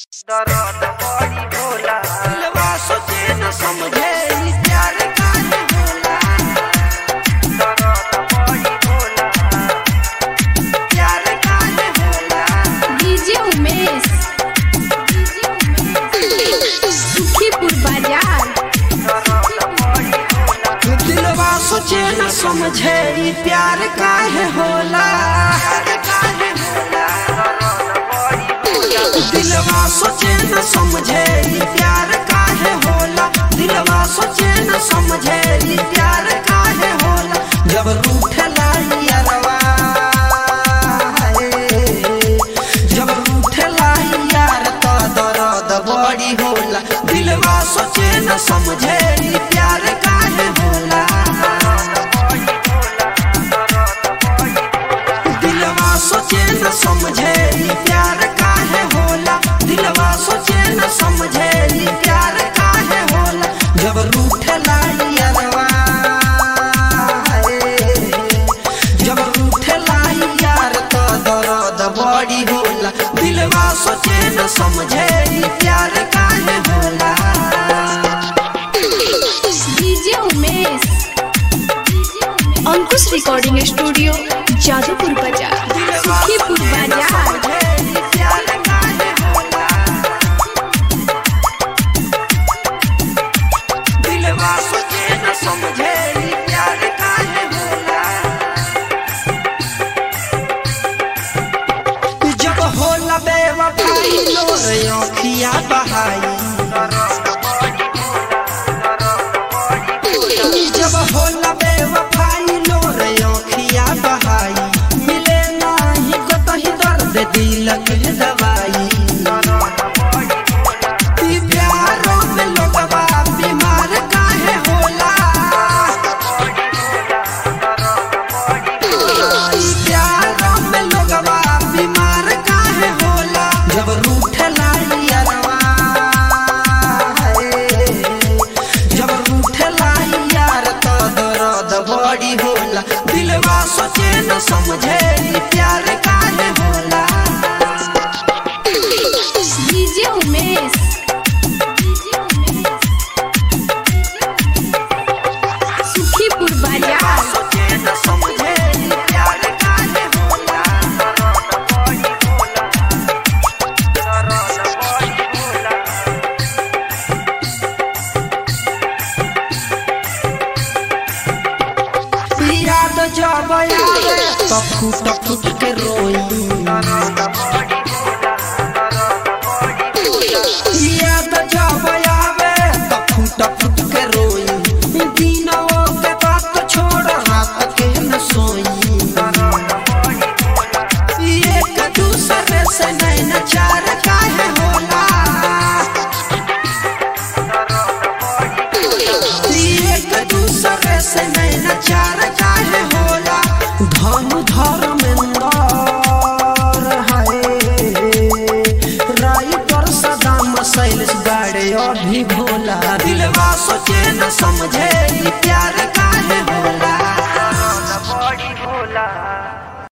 दर्द बड़ी होला दिलवा सोचे न समझे ई प्यार काहे होला दर्द बड़ी होला प्यार काहे होला डीजे उमेश सुखीपुर बाजार दर्द बड़ी होला दिलवा सोचे न समझे ई प्यार काहे होला प्यार काहे होला दिलवा सोचे न समझे ई प्यार काहे होला दिलवा सोचे न समझे ई प्यार काहे होला जब रूठला यारवा जब रूठला यार तो दर्द बड़ी होला दिलवा सोचे न समझे ई प्यार काहे होला दिलवा सोचे न समझे ई प्यार काहे होला दिलवा सोचे न समझे ई प्यार काहे होला जब रूठला यारवा जब रूठला यार तो दर्द बड़ी होला दिलवा सोचे न समझे ई प्यार काहे होला DJ Umesh Ankush recording studio Jadupur Bazar Sukhipur बाजार दिलवा सोचे न समझे ई प्यार काहे होला जब होला बेवफाई लोर आँखिया बहाई जब होला बेवफाई लोर आँखिया बहाई मिले नाही कतही दर्द दिल के दवाई ई प्यारों में लोगवा बीमार काहे होला ई प्यारों में लोगवा बीमार काहे होला जब रूठला यारवा जब रूठला यार तो दर्द बड़ी होला दिलवा सोचे न समझे ई प्यार काहे होला डीजे उमेश सुखीपुर बाजार सोचे न समझे ई प्यार काहे होला याद जब आवे तो फूट फूट के रोई याद जब आवे तो फूट फूट के रोई दिनों के बात छोड़ रात के न सोई एक दूसरे से नैन चार काहे होला एक दूसरे से नैन चार काहे होला धन धर्मेंद्र हाय राइटर सदाम शैलेश गाड़े अभी भोला दिलवा सोचे न समझे ई प्यार